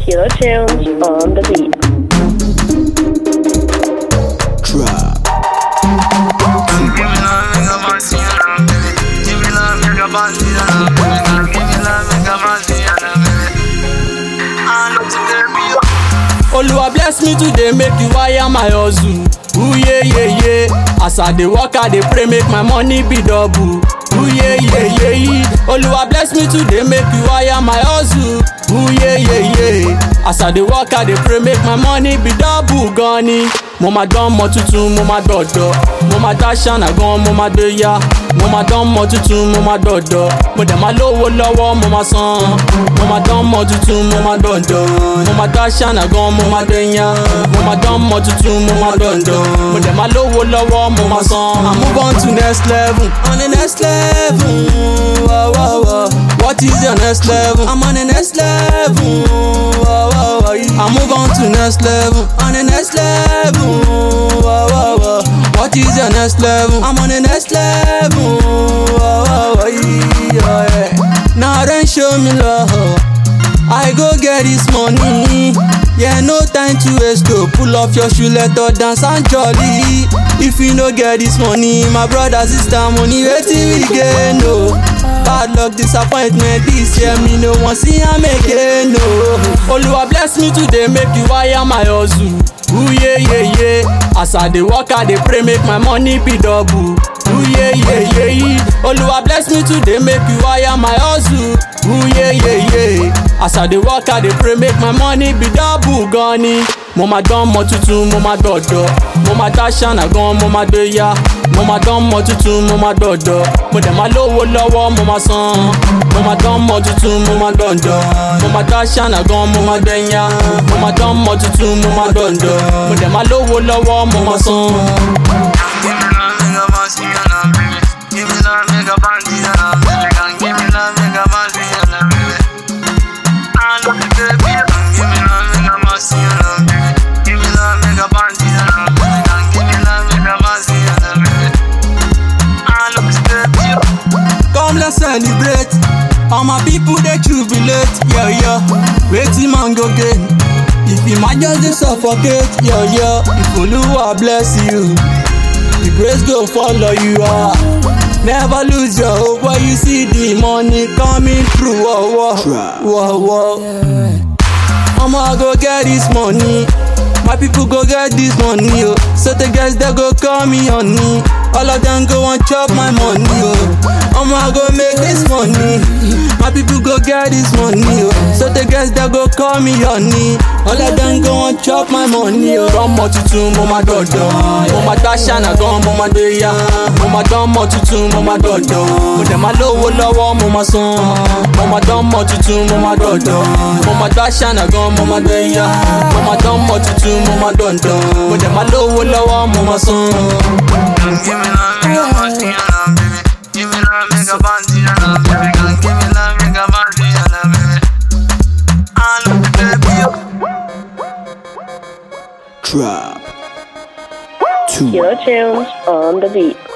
Killer Tunes on the beat. Trap. Oluwa bless me today make you wire my hustle. Ooh yeah yeah yeah. As I dey work I dey pray make my money be double. Ooh yeah yeah yeah. Oluwa bless me today make you wire my hustle. Ooh yeah yeah yeah. As I dey work I dey pray make my money be double gan ni. Mo ma dán mọ tuntun mo ma dọ̀dọ̀. Mo ma dá ṣáná gan mo ma gbé yá. Mo ma dán mọ tuntun mo ma dọ̀dọ̀. Mo dẹ̀ ma lówó lọ́wọ́ mo ma san. Mo ma dán mọ tuntun mo ma dọ̀dọ̀. Mo ma dá ṣáná gan mo ma gbé yá. Mo ma dán mọ tuntun mo ma dọ̀dọ̀. Mo dẹ̀ ma lówó lọ́wọ́ mo ma san. I move on to next level. On the next level. Whoa, whoa, whoa. What is your next level? I'm on the next level. Whoa, whoa, whoa. I move on to next level. On the next level. Whoa, whoa, whoa. What is your next level? I'm on the next level. Whoa, whoa, whoa. Yeah, yeah. Now then show me love. I go get this money. Yeah, no time to waste to pull off your shoe, let her dance and jolly. If you no get this money, my brother, sister, money, waiting we get no. Bad luck, disappointment this year, me no want see am again, no. Oluwa bless me today, make you wire my hustle. Ooh yeah yeah yeah. As I dey work, I dey pray make my money be double. Ooh yeah yeah yeah. Oluwa bless me today, make you wire my hustle. Ooh yeah yeah yeah. As I dey work, I dey pray make my money be double gan ni. Mo ma dán mọ tuntun, mo ma dọ̀dọ̀. Mo ma dá ṣáná gan, mo ma gbé yá. Mo ma dán mọ tuntun, mo ma dọ̀dọ̀. Mo dẹ̀ ma lówó lọ́wọ́, mo ma san. Mo ma dán mọ tuntun, mo ma dọ̀dọ̀. Mo ma dá ṣáná gan, mo ma gbé yá. Mo ma dán mọ tuntun, mo ma dọ̀dọ̀. Mo dẹ̀ ma lówó lọ́wọ́, mo ma san. Come let's celebrate. All my people they jubilate, yeah yeah. Waiting man go gain. If you might just dey suffocate, yeah yeah. If Oluwa bless you, the grace go follow you. Ah. Never lose your hope when you see the money coming through. Whoa, Try. whoa, whoa, whoa. I'ma go get this money. My people go get this money, oh. So the guys that go call me honey. All of them go and chop my money, oh. I'ma go make this money. My people go get this money, oh. So the guys that go call me honey. All of them go and chop my money, oh. Dán mọ tuntun, mo ma dọ̀dọ̀. Mo ma dá ṣáná gan, mo ma gbé yá. Mo ma dán mọ tuntun, mo ma dọ̀dọ̀. Mo dẹ̀ ma lówó lọ́wọ́, mo ma san. Mo ma dán mọ tuntun, mo ma dọ̀dọ̀. Mo ma dá ṣáná gan, mo ma gbé yá. Mo ma dán mọ tuntun, mo ma dọ̀dọ̀. Mo dẹ̀ ma lówó lọ́wọ́, mo ma san. Trap. Two. Killer Tunes on the beat.